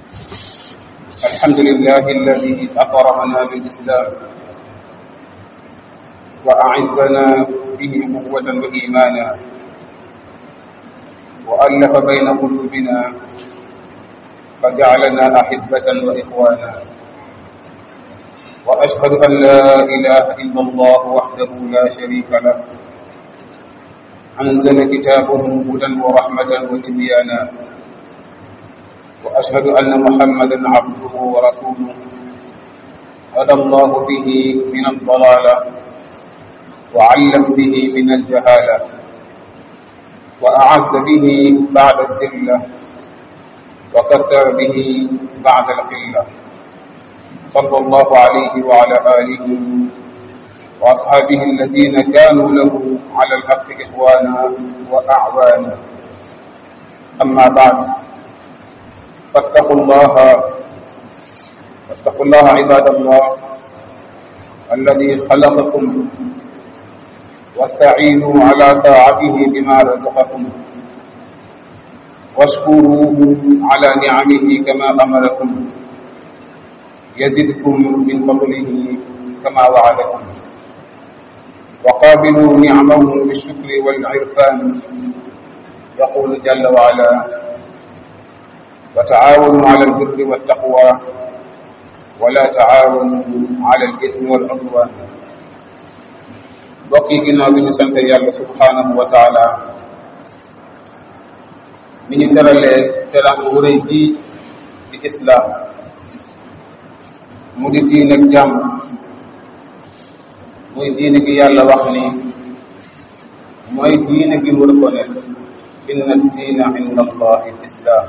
الحمد لله الذي أكرمنا بالإسلام وأعزنا به قوة وإيمانا وألف بين قلوبنا فجعلنا أحبة وإخوانا وأشهد أن لا إله إلا الله وحده لا شريك له أنزل كتابه هدى ورحمة وتبيانا وأشهد أن محمدا عبده ورسوله هدى الله به من الضلالة وعلم به من الجهالة وأعز به بعد الذلة وكثر به بعد القلة صلى الله عليه وعلى آله وأصحابه الذين كانوا له على الحق إخوانا وأعوانا أما بعد فاتقوا الله فاتقوا الله عباد الله الذي خلقكم واستعينوا على طاعته بما رزقكم واشكروه على نعمه كما أمركم يزدكم من فضله كما وعدكم وقابلوا نعمه بالشكر والعرفان يقول جل وعلا وتعاونوا على البر والتقوى ولا تعاونوا على الإثم والعدوان bokk yi ginnaaw bi ñu sant yàlla subhanahu wa taala mi ñu teralee terang wu rëy ji di islaam mu di diin ak jàmm muy diine gi yàlla wax ni mooy diine gi mu reconnaître inna diina inda allahi islam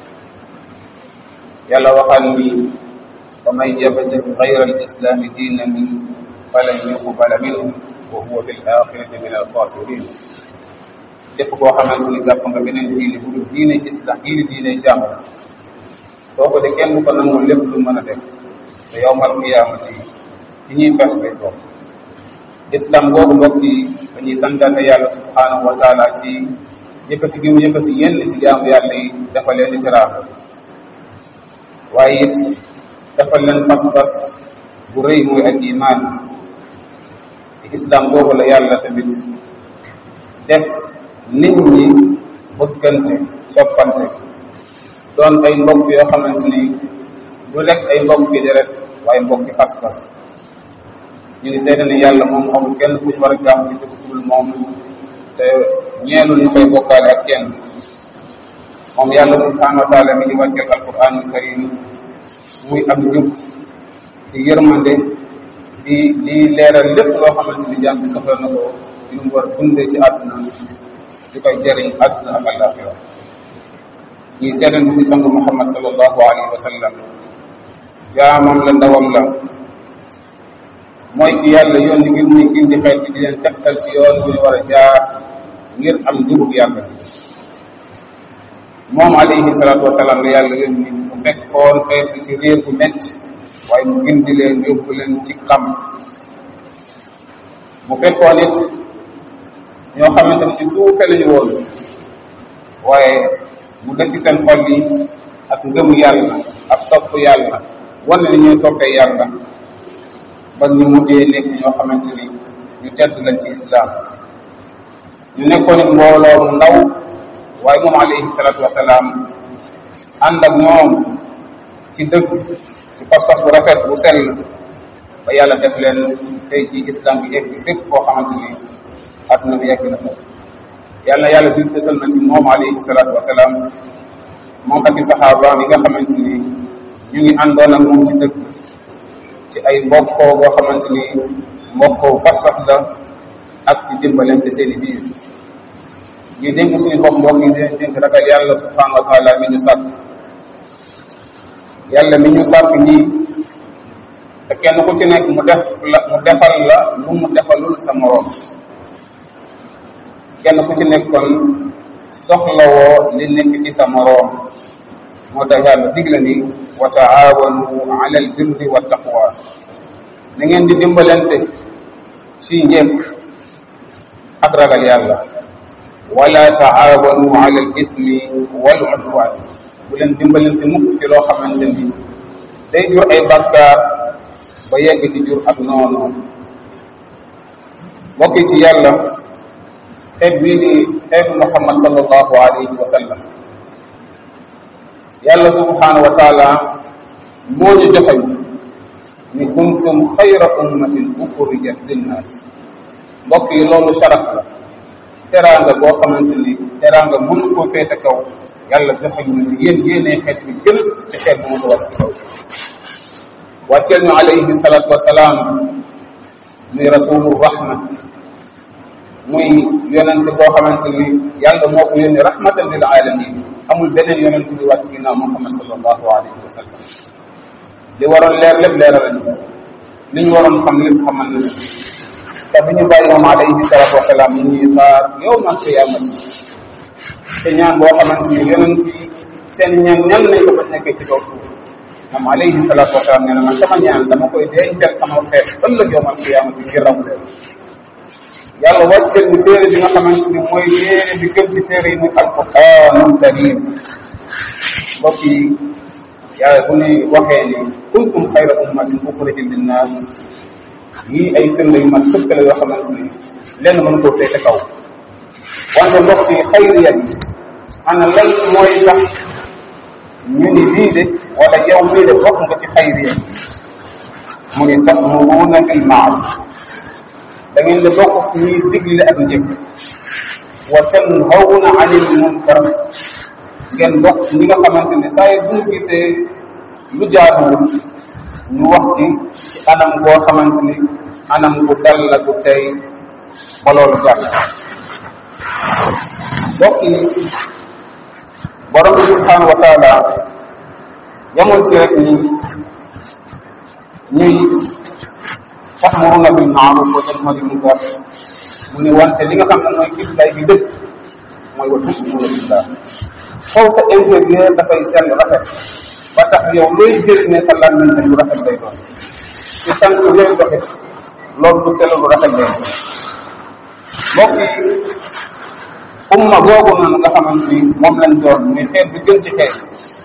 yàlla waxal ni wa man yabtaghi ghayra al-islami diinan falan yuqbala minhu wa huwa fil axirati min al-xaasirin képp koo xamante ni jàpp nga beneen diine bu dul diine islam diine diine jàmm soo ko de kenn du ko nangul lépp lu mën a def te yawmal qiyaamati ci ñuy pes lay toog islam googu mbokk yi dañuy santaate yàlla subhanahu wa taala ci yëkkati gi mu yëkkati yenn ci jaamu yàlla yi dafa leen di teraanga waaye it dafa leen pas-pas bu rëy muy ak iman ci islam boobu la yàlla tamit def nit ñi bëggante soppante doon ay mbokk yoo xamante ni du rek ay mbokk yi deret waaye mbokk yi pas-pas ñu ngi seede ne yàlla moom amul kenn ku ñu war a jaam ci dëgg dul moom te ñeelul ñu koy bokkaale ak kenn moom yàlla subhanahu wa taala mi ngi wàcceel alquranul karim muy am njub di yërmande di di leeral lépp loo xamante ni jaam bi soxla na ko yu mu war dundee ci àdduna di koy jëriñ àdduna ak àllaaxira ñuy seedal ni sangu muhammad sallallahu alayhi wa sallam jaamam la ndawam la mooy ci yàlla yoon ni ngir muy gindi xeet bi di leen tegtal ci yoon bu ñu war a jaar ngir am njubug yàlla moom alayhi salaatu wasalaam la yàlla yoon ni mu fekkoon xeet bi ci réer bu métti waaye mu gindi leen yóbbu leen ci xam mu fekkoon it ñoo xamante ni ci suufe lañu woon waaye mu def ci seen xol yi ak ngëm yàlla ak topp yàlla wane ni ñuy toppee yàlla ba ñu mujjee nekk ñoo xamante ni ñu tedd lañ ci islam ñu nekkoon it mbooloo mu ndaw waaye moom alayhi salaatu wasalaam ànd ak ñoom ci dëgg ci pas-pas bu rafet bu sell ba yàlla def leen tey ci islam bi yegg fépp koo xamante ni adduna bi yegg na ko yàlla yàlla bi fësal na ci moom alayhi salaatu wasalaam moom ak i saxaabaam yi nga xamante ni ñu ngi àndoon ak moom ci dëgg ci ay mbokkoo boo xamante ni mbokkoo pas-pas la ak ci dimbalante seen i biir ñu dénk suñu bopp mbokk yi dinañ dénk ragal yàlla subhanahu wa taala mi ñu sàkk yàlla mi ñu sàkk nii te kenn ku ci nekk mu def la mu defal la lu mu defalul sa moroom kenn ku ci nekk kon soxlawoo li nekk ci sa moroom moo tax yàlla digle ni wa taawanu ala al birri wa taqwa na ngeen di dimbalante ci njëkk ak ragal yàlla wala taawanu ala al ismi wal udwan bu leen dimbalante mukk ci loo xamante ni day jur ay bàkkaar ba yegg ci jur ak noonu mbokk yi ci yàlla xeet bii di xeetu muhammad sallallahu alayhi wa sallam yàlla subhanahu wa taala moo ñu joxeñ ni kuntum xayra ummatin uxrijat linnaas mbokk yi loolu sharaf la teraanga boo xamante ni teraanga mënu koo féete kaw yàlla joxeñ na ni yéen yéenee xeet bi gën ci xeet bu mu ko wax ci kaw wàcceel ñu alayhi salatu wasalaam muy rasulu rahma muy yonente boo xamante ni yàlla moo ko yónni rahmatan lil alamin amul beneen yonent bi wàcc ginnaaw muhammad sallallahu alayhi wa sallam li waroon leer lépp leeral nañu li ñu waroon xam lépp xamal nañu te bi ñu bàyyi moom alayhi salatu wasalaam ñu ñuy xaar yow man qiyaamati te ñaan boo xamante ni yonent yi seen ñaan ñan nañ ko fa nekkee ci kaw suuf moom alayhi salatu wasalaam nee na man sama ñaan dama koy dencal sama xeet ëllëg yow man qiyaamati ngir raw leen yàlla wàcceel ñu téere bi nga xamante ni mooy téere bi gën ci téere yi muy alquranul karim mbokk yi yàlla bu ne waxee ni kuntum xayra ummatin uxrijat linnaas yii ay firnde yu mat sëkk la yoo xamante ni lenn mën koo féete kaw wante mbokk yi xayriya bi ana lan mooy tax ñu ni lii de wala yow mii de bokk nga ci xayriya mu ni ta'muruuna bil ma'ruf da ngeen di bokk ci ñuy digle ak njëkk wa tanhawna anil munkar ngeen bokk ci ñi nga xamante ne saa bu ñu gisee lu jaaduwul ñu wax ci ci anam goo xamante ni anam gu dal la gu tey ba loolu jàll bokk yi borom bi subhanahu wa taala yamul ci rek ni ñuy ta'muruna bil ma'ruf wa tanhawna anil munkar mu ne wante li nga xam ne mooy kislaay bi dëkk mooy wa tu'minuna billah foofu sa intérieur dafay sell rafet ba tax yow looy jëriñee sa làmmiñ ne lu rafet lay doon ci tànk looy doxit loolu lu sell lu rafet lay doon mbokk yi umma googu noonu nga xamante ni moom lañ doon muy xeet bi gën ci xeet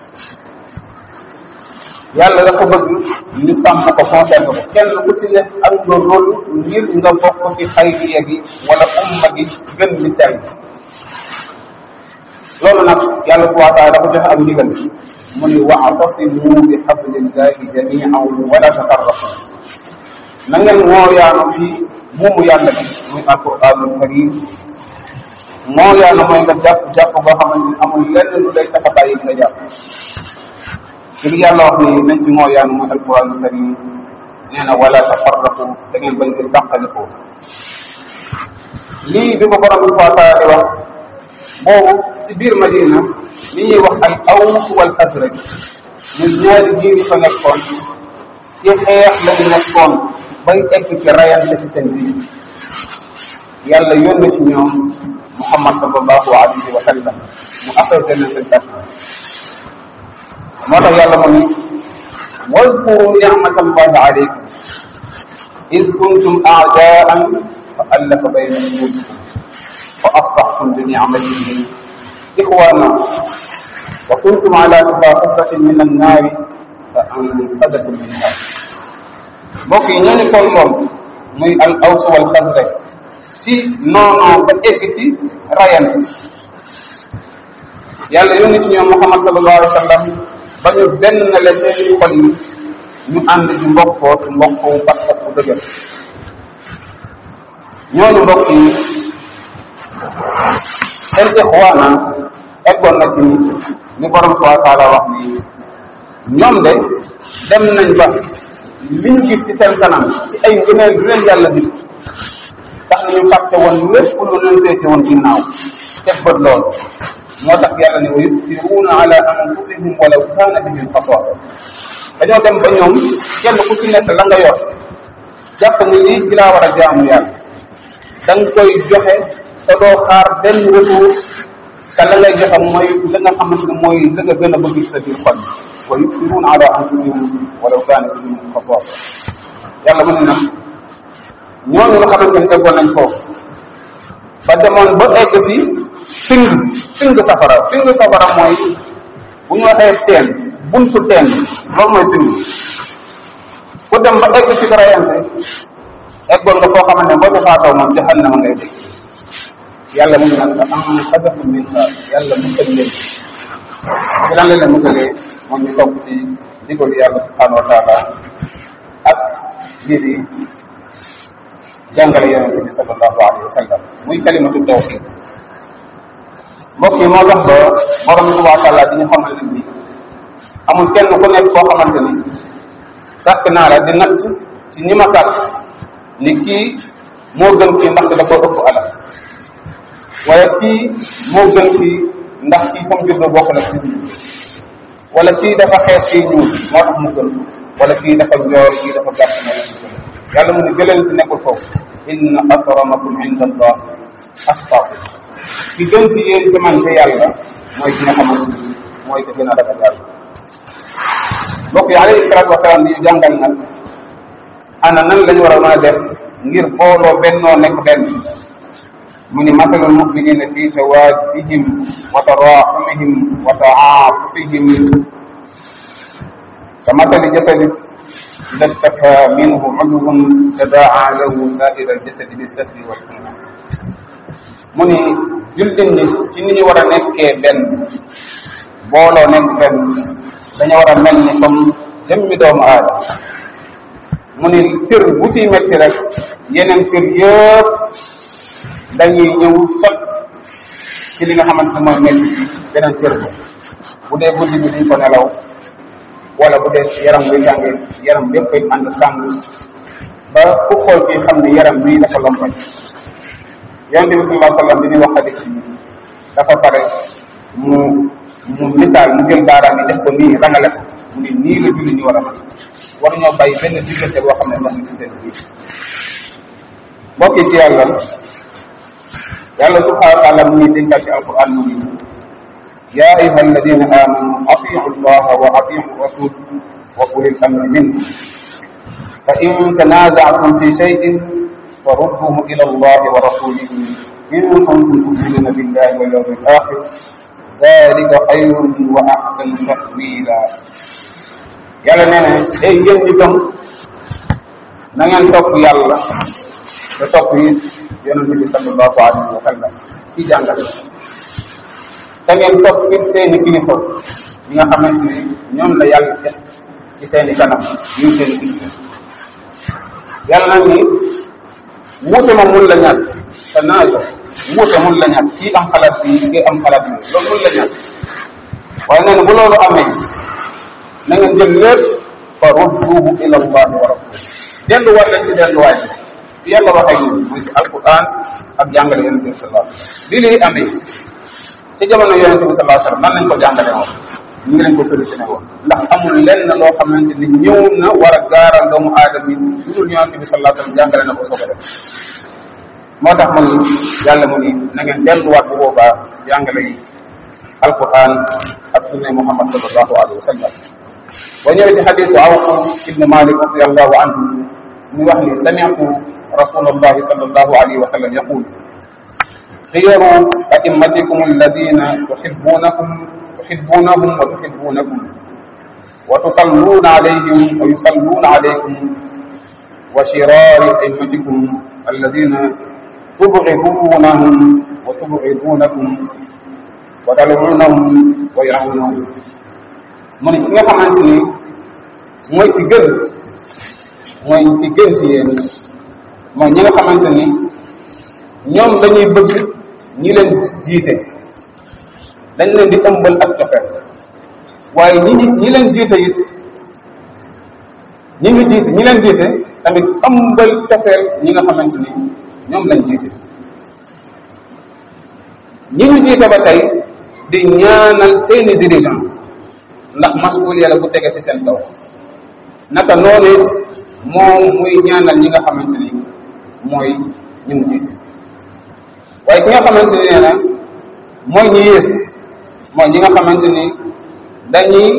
yàlla dafa bëgg ñu sàmm ko conservé ko kenn ku ci nekk am nga rôle ngir nga bokk ci xayriya gi wala umma gi gën di sell loolu nag yàlla subhanahu wa taala dafa joxe ak ndigal mu ni wa'tasimu bi hablillahi jami'an wala tafarraqu na ngeen mooyaanu ci buumu yàlla bi muy alquranul karim mooyaanu mooy nga jàpp jàpp boo xamante ni amul lenn lu lay tax a bàyyi nga jàpp ci li yàlla wax ni nañ ci mooyaanu muy alquranul karim nee na wala tafarraqu da ngeen bañ di tàqalikoo lii bi ko borom bi subhanahu wa taala di wax boobu ci biir Madina li ñuy wax al aws wal xasraj ñun ñaari biir yi fa nekkoon ci xeex lañu nekkoon bay egg ci rayante ci seen biir yàlla yónni ci ñoom Muhammad sallallahu alayhi wa sallam mu affronté na seen kàtt moo tax yàlla mu ni wadkuru nicmatallahi alaykum إذ كنتم أعداء فألف بين قلوبكم فأصبحتم بنعمته إخوانا وكنتم على شفا حفرة من النار فأنقذكم منها mbokk yi ñooñu tolloon muy al aws wal xasraj ci noonoo ba egg ci rayante yàlla yónni ci ñoom Muhammad sallallahu alayhi wa sallam ba ñu benn le seen xol yi ñu ànd ci mbokkoo ci mbokkoo pas-pas bu dëgër ñooñu mbokk yi seen ixwaana eggoon na ci ni borom subhanahu wa taala wax ni ñoom de dem nañ ba li ñu gis ci seen kanam ci ay ngëneel lu leen yàlla di tax na ñu fàtte woon lépp lu leen féete woon ginnaaw teg bët lool moo tax yàlla ne wa yusiruuna ala anfusihim walaw kaana bihim xasaasa dañoo dem ba ñoom kenn ku ci nekk la nga yor jàpp ni lii ci laa war a jaamu yàlla da nga koy joxe te doo xaar benn retour te la ngay joxe mooy la nga xamante ne mooy la nga gën a bëgg ci sa biir xol wa yusiruuna ala anfusihim walaw kaana bihim xasaasa yàlla mu ne na ñooñu nga xamante ne eggoon nañ foofu ba demoon ba egg ci fing fing safara fing safara mooy bu ñu waxee teen buntu teen loolu mooy pind ku dem ba egg ci rayante eggoon nga foo xamante ne boo ca faatoo moom jahannama ngay dégg yàlla mu ngi naan fa am xasafu min xaar yàlla musal leen ci lan la leen musalee moom ñu topp ci ndigalu yàlla subhanahu wa taala ak lii di jàngale yonente bi sallallahu alayhi wa sallam muy kalimatu tawxid mbokk yi moo tax ba borom bi subhanahu wa taala di ñu xamal leen ni amul kenn ku nekk koo xamante ni sàkk naa la di natt ci ñi ma sàkk ni kii moo gën kii ndax da ko ëpp alal wala kii moo gën kii ndax kii fa mu juddoo bokk na ci wala kii dafa xees kii ñuul moo tax mu gën wala kii dafa njoor kii dafa gàtt moo tax mu gën yàlla mu ne gëleen si nekkul foofu inna akramakum inda allah atqakum ki gën ci yéen ci man ci yàlla mooy ki nga xamante ni mooy ki gën a ragal yàlla mbokk yi alayhi salaatu wasalaam di ñu jàngal nag ana nan lañu war a mën a def ngir booloo bennoo nekk benn mu ni masalul muminina fi tawaddihim wa taraxumihim wa taatufihim ka masali jasadi ida staka minhu udwun tadaa lahu saira aljasadi bisahri walhumma mu ni jullit ñi ci ni ñu war a nekkee benn booloo nekk benn dañoo war a mel ni comme jëmmi doomu aadama mu ni cër bu ciy metti rek yeneen cër yëpp dañuy ñëw sot ci li nga xamante ne mooy metti ci beneen cër bi bu dee guddi bi duñ ko nelaw wala bu dee yaram buy tàngee yaram bépp koy ànd tàng ba ku xool kii xam ne yaram bii dafa lompañ yonente bi sallallahu alayhi wa sallam bi ñuy wax xadis yi dafa pare mu mu misaal mu jël baaraam yi def ko nii rangale ko mu ni nii la julli ñu war a mën war ñoo bàyyi benn diggante boo xam ne ndox mi ci seen biir mbokk yi ci yàlla yàlla subhanahu wa taala mu ngi dénkaat ci alquran mu ni ya ayuha alladina amanu atiu allaha wa atiu rasul wa ulil amri minkum fa in tanazatum fi shay'in farudduhu ila allahi wa rasulihi in kuntum tu'minuna billahi wal yawmil akhir dalika xayrun wa axsanu tawila yàlla nee na ay yéen ñi gëm na ngeen topp yàlla te topp yi yonente bi sallallahu alayhi wa sallam ci jàngale te ngeen topp it seeni kilifa ñi nga xamante ni ñoom la yàlla def ci seeni kanam ñuy seeni kilifa yàlla nag ni wuute ma mun la ñàkk te naajo wuute mun la ñàkk kii am xalaat bi kii am xalaat bi loolu mun la ñàkk waaye nee na bu loolu amee na ngeen jël lépp fa rudduhu ila allahi wa rasul delluwaat leen ci delluwaay bi fi yàlla waxee ñun muy ci alquran ak jàngale yonente bi sallallahu alayhi wasallam bi lii amee ci jamono yonente bi sallallahu alayhi wasallam nan lañ ko jàngale woon ñu ngi leen ko solutionné woon ndax amul lenn loo xamante ni ñëw na war a gaaral doomu aadama yi lu dul yonente bi sallallahu alayhi wasallam jàngale na ko soog a def moo tax mu ni yàlla mu ni na ngeen delluwaat bu boobaa jàngale yi alquran ak sunne muhammad sallallahu alayhi wa sallam boo ñëwee ci xadisu awf ibne malik radiallahu anhu muy wax ni sami'tu rasulallahi sallallahu alayhi wa sallam yaqul xiyaru a'immatikum alladina tuhibbunahum tuhibbunahum wa tuhibbunakum wa tusalluna alayhim wa yusalluna alaykum wa shirari a'immatikum alladina tubghidunahum wa tubghidunakum wa tal'unahum wa ya'unahum mu ne ci nga xamante ni mooy ki gën mooy ki gën ci yéen mooy ñi nga xamante ni ñoom dañuy bëgg ñi leen jiite dañ leen di ëmbal ak cofeel waaye ñi ñi leen jiite it ñi ngi jiite ñi leen jiite tamit ëmbal cofeel ñi nga xamante ni ñoom lañ jiite ñi ñu jiite ba tey di ñaanal seeni dirigeant ndax masuliya la bu tege ci seen kaw naka noonu it moom muy ñaanal ñi nga xamante ni mooy ñi mu jiite waaye ki nga xamante ni nee na mooy ñi yées mooy ñi nga xamante ni dañuy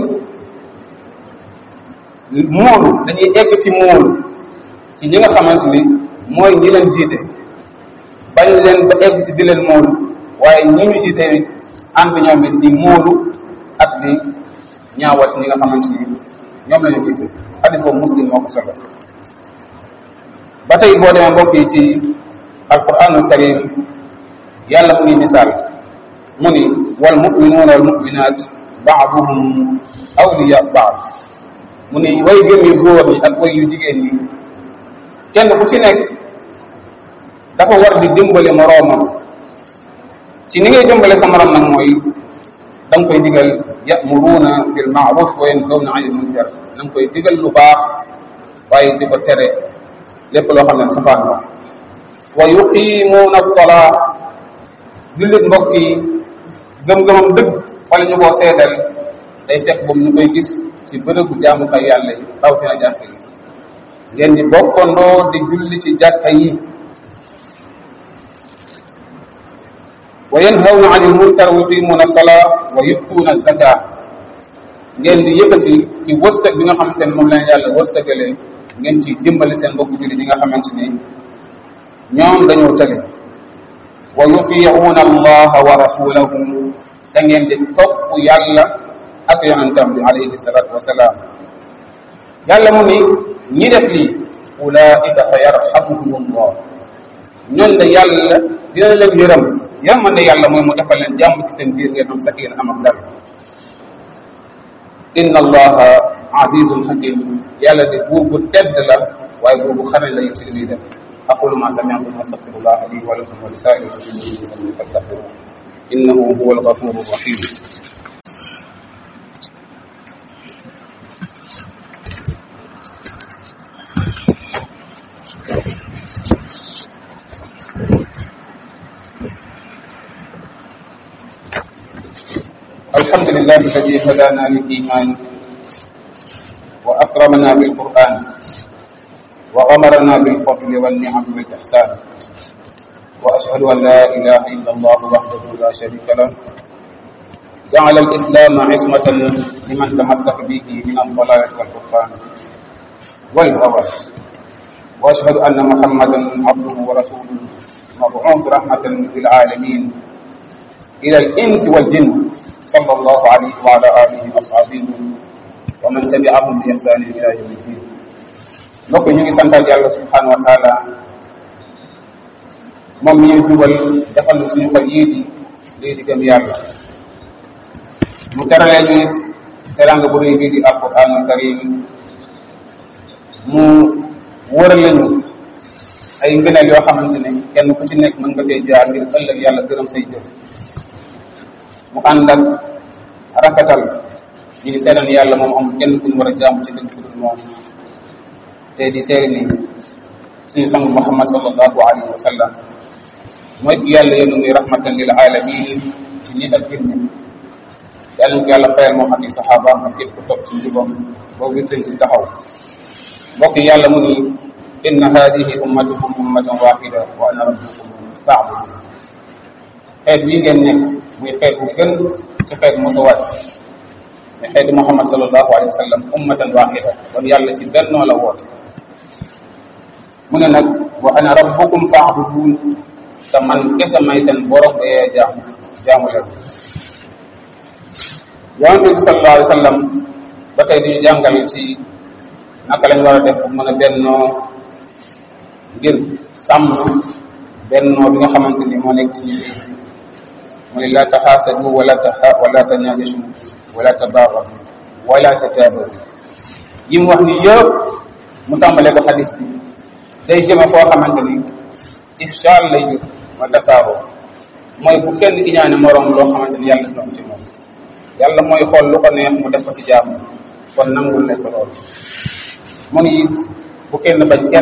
moolu dañuy egg ci moolu ci ñi nga xamante ni mooy ñi leen jiite bañ leen ba egg ci di leen moolu waaye ñi ñu jiite ànd ñoom it di moolu ak di ñaawal si ñi nga xamante ni ñoom la ñu jiite xadis boobu muslim moo ko solo ba tey boo demee mbokk yi ci alquranul karim yàlla mu ngi misaal mu ni wal muminuuna wal muminat baaduhum awliya baad mu ni way gëm yu góor ñi ak way yu jigéen ñi kenn ku ci nekk dafa war di dimbali moroomam ci ni ngay dimbale sa moroom nag mooy da nga koy digal yamuruuna bil maaruf wa yanhawna anil munkar da nga koy digal lu baax waaye di ko tere lépp loo xam ne safaan la wa yuqimuuna as-salaa jullit mbokk yi gëm-gëmam dëgg wala ñu koo seedal day fekk boobu ñu koy gis ci bërëbu jaamukaay yàlla yi rawatina jàkka yi ngeen di bokkandoo di julli ci jàkka yi wa yanhawna anil munkar wa yuqimuna as-salaa wa yu'tuuna az-zakaa ngeen di yëkkati ci wërsëg bi nga xamante ne moom leen yàlla wërsëgalee ngeen ci dimbali seen mbokk jullit yi nga xamante ni ñoom dañoo tële wa yuti'uuna allaha wa rasulahu te ngeen di topp yàlla ak yonentam bi alayhi salatu wasalaam yàlla mu ni ñi def lii ulaika sa yarhamuhum allah ñoon de yàlla dina leen yërëm yërmande yàlla mooy mu defal leen jàmm ci seen biir ngeen am sakin am ak dal inna allaha azizun hakim yàlla de buur bu tedd la waaye buur bu xarañ la ci li muy def aqulu ma sami'tum astaghfirullah li wa lakum wa li sa'iril muslimin fastaghfiruhu innahu huwal ghafurur rahim الحمد لله الذي هدانا للإيمان وأكرمنا بالقرآن وغمرنا بالفضل والنعم والإحسان وأشهد أن لا إله إلا الله وحده لا شريك له جعل الإسلام عصمة لمن تمسك به من الضلال والكفران والهوى وأشهد أن محمدا عبده ورسوله مبعوث رحمة للعالمين إلى الإنس والجن صلى الله عليه وعلى آله وأصحابه ومن تبعهم بإحسان إلى يوم الدين mbokk ñu ngi santal yàlla subhanahu wa taala moom mi ñu jubal defal ñu suñu xol yii di lii di gëm yàlla mu teralee ñu it teranga bu rëy bii di alquran al karim mu wërale ñu ay ngëneel yoo xamante ne kenn ku ci nekk mën nga cee jaar ngir ëllëg yàlla gërëm say jëf mu ànd ak rafetal ñu ngi seetal yàlla moom amul kenn ku ñu war a jaamu ci dëgg dul moom te di seeri ni suñu sang Muhammad sallallahu alayhi wa sallam mooy ki yàlla yónni muy rahmatan lil alamin ci nit ak jinne yàlla ñu ko yàlla fayal moom ak i saxaabaam ak képp ku topp ci njubam boobu wittal ci taxaw mbokk yàlla mu ni inna hadihi ummatukum ummatan waxida wa ana rabbukum fa'budu xeet bii ngeen nekk muy xeet bu gën ci xeet mosa wàcc mais xeeti Muhammad sallallahu alayhi wa sallam ummatan waxida kon yàlla ci bennoo la woote mu ne nag wa ana rabbukum fa'budun te man kese may seen borom ba yee jaamu jaamu leen yonente bi sallallahu alayhi wa sallam ba tey di jàngal ci naka lañ war a def pour mën a bennoo ngir sàmm bennoo bi nga xamante ni moo nekk ci ñu mu ne la taxaasadu wala taxa wala tanajashu wala tabaagadu wala tataabaru yi mu wax ni yëpp mu tàmbalee ko xadis bi day jëme foo xamante ni ifshaal lay jur mooy tasaaroo mooy bu kenn ki ñaane moroom loo xamante ni yàlla dina ko ci moom yàlla mooy xool lu ko neex mu def ko ci jaamu kon nangul nañ ko loolu mu ni bu kenn bañ kenn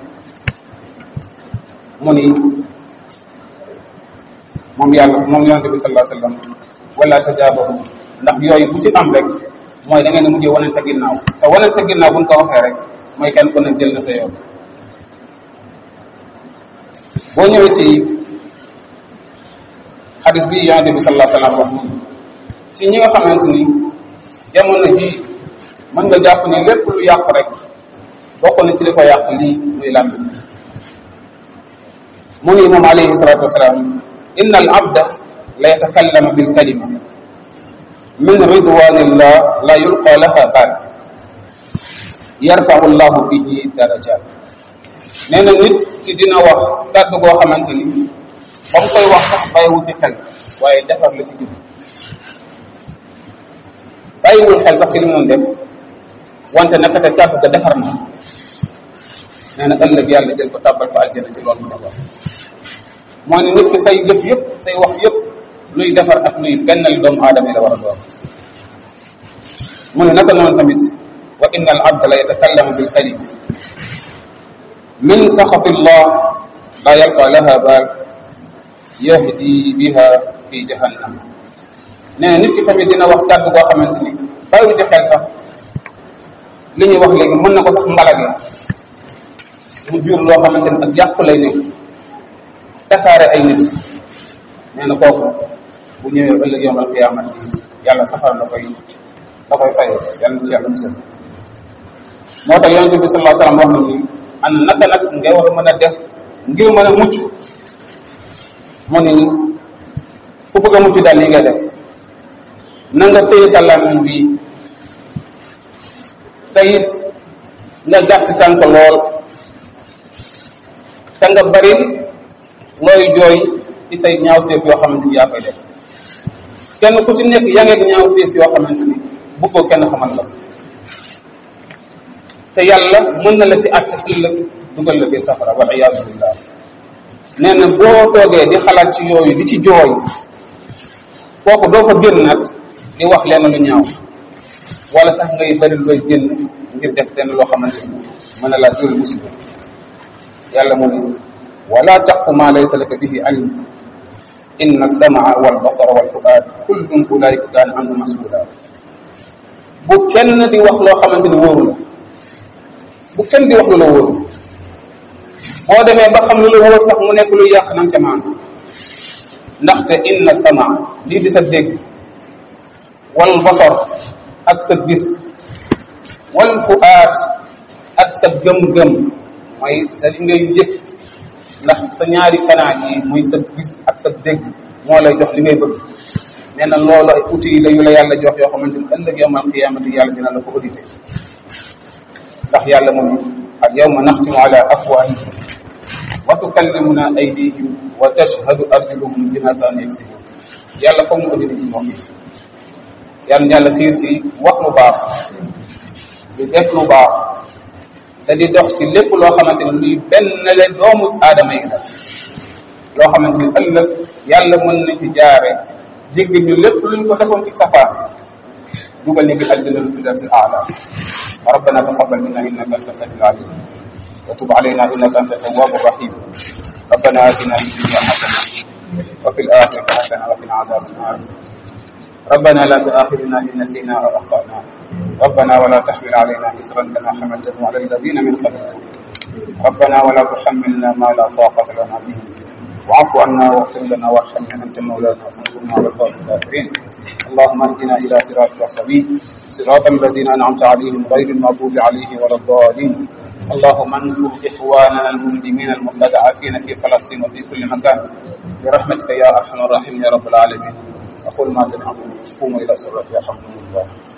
mu ni moom yàlla moom yonente bi sallallahu alayhi wasallam wala tajaabaru ndax yooyu bu ci am rek mooy da ngeen a mujjee wanante ginnaaw te wanante ginnaaw buñ ko waxee rek mooy kenn ku ne jël na sa yoon boo ñëwee ci xadis bi yonente bi sallallahu alayhi wasallam wax ni ci ñi nga xamante ni jamono ji mën nga jàpp ni lépp lu yàq rek bokk na ci li ko yàq lii muy làmb mu ni moom alayhi salatu wasalaam inna al abda la yatakallama bil kalima min ridwanillah la yulqa laha baal yarfau llahu bihi darajat nee na nit ki dina wax kàddu goo xamante ni ba mu koy wax sax bàyyiwu ci xel waaye defar la ci jub bàyyiwul xel sax ci li mu def wante naka te kàddu ga defar na nee na ëllëg yàlla jël ko tàbbal ko aljana ci loolu mu ne wax moo ne nit ki say jëf yëpp say wax yëpp luy defar ak luy bennal doomu aadama yi la war a doon mu ne naka noonu tamit wa inna al abda la yatakallamu bil kalim min saxati llah la yalqa laha baal yahdi biha fi jahannam nee na nit ki tamit dina wax kàddu goo xamante ni bàyyi ci xel sax li ñuy wax léegi mën na ko sax mbalage mu jur loo xamante ni ak yàqu lay nekk tasaare ay nit nee na kooku bu ñëwee ëllëg yowm alqiyamati yàlla safar la koy da koy fayee yàlla ci yàlla musal moo tax yonente bi sallallahu alayhi wasallam wax na ni ana naka nag nga war a mën a def ngir mën a mucc mu ni ku bëgg a mucc daal li ngay def na nga téye sa làmmiñ bi te it nga gàtt tànk lool te nga bari looy jooy ci say ñaawteef yoo xamante ni yaa koy def kenn ku ci nekk yaa ngeeg ñaawteef yoo xamante ni bëggoo kenn xamal la te yàlla mën na la ci àtte ëllëg dugal la biir safara wal iyaazu billah nee na boo toogee di xalaat ci yooyu di ci jooy kooku doo fa génn nag di wax lenn lu ñaaw wala sax ngay bari looy génn ngir def lenn loo xamante ni mën na laa jël musiba yàlla mu ne wala taqfu ma laysa laka bihi ilm inna alsamaa walbasara walfuaad kullun ulaika kaana anhu masula bu kenn di wax loo xamante ni wóoru la bu kenn di wax lu la wóoru boo demee ba xam lu la wóor sax mu nekk luy yàq nang ca maan ndaxte inna sama lii di sa dégg wal basar ak sa gis wal fuaat ak sa gëm-gëm mooy sa li ngay yëg ndax sa ñaari kanaa yi muy sa gis ak sa dégg moo lay jox li ngay bëgg nee na loolu ay outils la yu la yàlla jox yoo xamante ni ëllëg yawmal qiyaamati yàlla dina la ko audité ndax yàlla moom al yawma naxtimu ala afwahihim wa tukallimuna aydihim wa tashhadu arjuluhum bima kaanu yaksibun yàlla foog mu audité ci moom yi yàlla yàlla xiir ci wax lu baax di def lu baax te di dox ci lépp loo xamante ni luy benn le doomu aadama yi la loo xamante ni ëllëg yàlla mën na ci jaare jéggi ñu lépp luñ ko defoon ci safaan dugal ñu ngi aljana firdawsi aala ربنا تقبل منا انك انت السميع العليم وتب علينا انك انت التواب الرحيم ربنا اتنا في الدنيا حسنه وفي الاخره حسنه وقنا عذاب النار ربنا لا تؤاخذنا ان نسينا او اخطانا ربنا ولا تحمل علينا اسرا كما حملته على الذين من قبلنا ربنا ولا تحملنا ما لا طاقه لنا به واعف عنا واغفر لنا وارحمنا انت مولانا فانصرنا على القوم الكافرين اللهم اهدنا الى صراطك السبيل صراط الذين انعمت عليهم غير المغضوب عليهم ولا الضالين اللهم انصر اخواننا المسلمين المستضعفين في فلسطين وفي كل مكان برحمتك يا ارحم الراحمين يا رب العالمين اقول ما سمعتم قوموا الى الصلاه يرحمكم الله